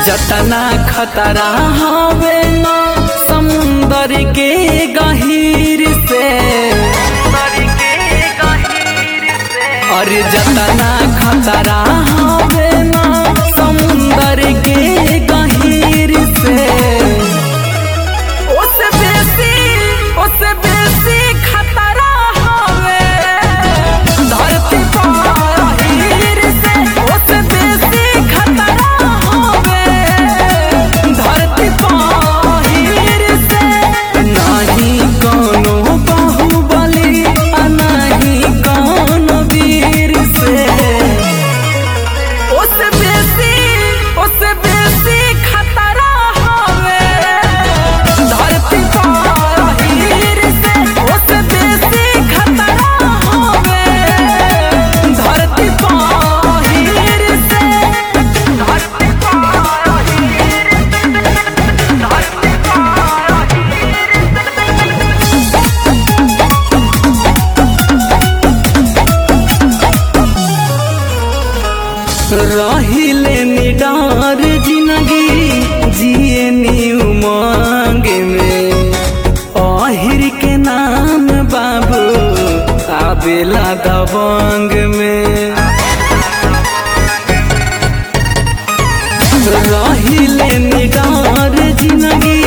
जतना खतरा हवे न समुंदर के गहीर से अरे जतना खतरा हवे न समुंदर के गहीर से ओसे बेसी ओसे बेसी खतरा हवे धरती पर हीर से ओसे बेसी खतरा हवे धरती पर हीर से नाही कोनो बाहुबली आ नाही कोनो वीर से ओसे बेसी ओसे बेसी खतरा हवे धरती पर हीर से ओसे बेसी खतरा हवे धरती पर हीर से धरती पर हीर धरती रहिले निडार जिंदगी जिए नी उमंग में आहिर के नाम बाबू आबेला दबंग में रहिले निडार जिंदगी